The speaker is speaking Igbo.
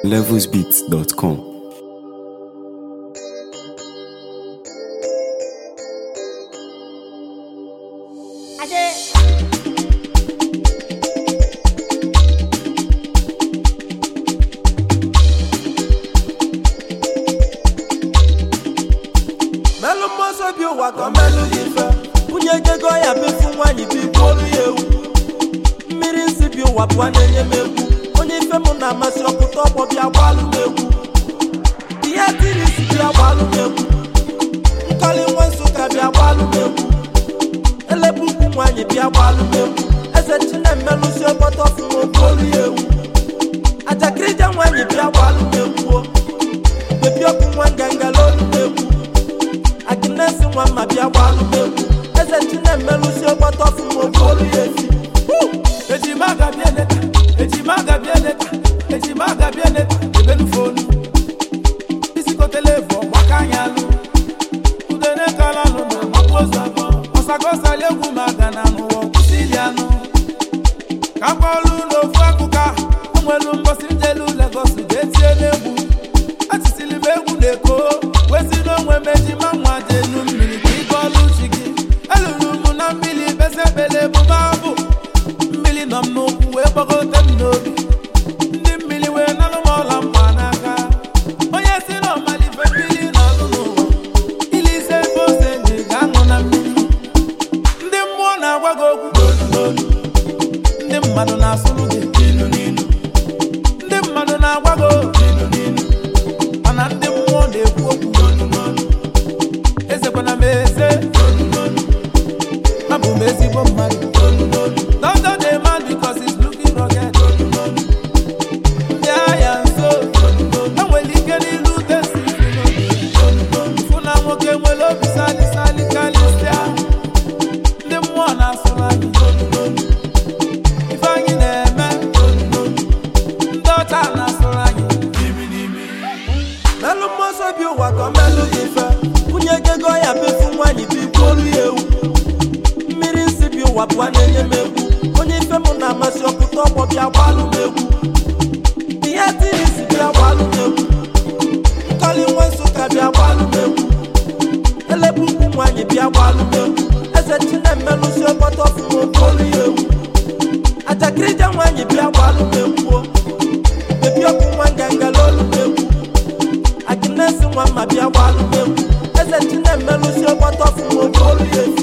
levelsbeats.com. melụ mmọsọ bi ụwa ka melụ gị mfe nwunye jego ya befu nwaanyị bụ igbuolu ya ewu mmiri nsị bi ụwa pụọ na-enye m egwu onye ife m na-amasị ọpụta ọgbọ bịa gbalụ m egwu ihe tiri isi bịa gbalụ m egwu nkọli nwa nsụka bịa gbalụ m egwu elebu ukwu nwaanyị bịa gbalụ m egwu eze chinemelụsi ọgbọtọ ọfụma okpolu ya ewu ajakirija nwaanyị bịa gbalụ m egwu o bebi ọkụ nwa ngangala olu m egwu aginesi nwa mma bịa gbalụ m egwu eze chinemelụsi ọgbọtọ ọfụma okpolu ya efi ejima gabia leta ejima gabia leta ejima gabia leta ebelu fonu isikotele vọ gbaka anya alụ udene kalalụ na mapụ ozu abụọ ọsagosali egwu maka na n'ụwa kwụsịli anụ ka mkpọlụ n'ofu akụkọ ahụ o nwelu mbọsị njelu legos ga-etie n'egwu atisili m egwu na-eko wezi n'onwe m ejima nwa jenu mmiri ka ịga ọlụ chi gị eluru m na mmiri besebele bụ babụ mmiri nọ m n'ụkwụ wee gbagote m n'obi ndị mmiri wee nalụ m ọla mma n'aka onye si na ọmalife mmiri na-alụ n'ụwa ili ise ife ose ji ga-aṅụ na mmiri ndị mmụọ na-agwa gị okwu n'olu n'olu ndị mmadụ na-asụrụ gị n'ilu n'ilu ndị mmadụ na-agwa gị okwu n'ilu n'ilu mana ndị mmụọ na-ekwu okwu n'olu n'olu ezekwana m eze n'olu n'olu abụ m ezigbo mmadụ n'olu n'olu Don't dey man because he's looking rugged. Ndị agha nso enwere ike n'ilu tesi fụ na nwoke nwere obi sali sali karịsịa ndị mmụọ na-asụrụ anyị ife anyị na-eme ndị ọcha na-asụrụ anyị n'imi n'imi melụ mmọsọ bi ụwa ka melụ gị mfe nwunye jego ya befu nwaanyị bụ igbuolu ya ewu mmiri nsị bi ụwa pụọ na-enye m egwu onye ife m na-amasị ọpụta ọgbọ bịa gbalụ m egwu ihe tiri isi bịa gbalụ m egwu nkọli nwa nsụka bịa gbalụ m egwu elebu ukwu nwaanyị bịa gbalụ m egwu eze chinemelụsi ọgbọtọ ọfụma okpolu ya ewu ajakirija nwaanyị bịa gbalụ m egwu o bebi ọkụ nwa ngangala olu m egwu aginesi nwa mma bịa gbalụ m egwu eze chinemelụsi ọgbọtọ ọfụma okpolu ya efi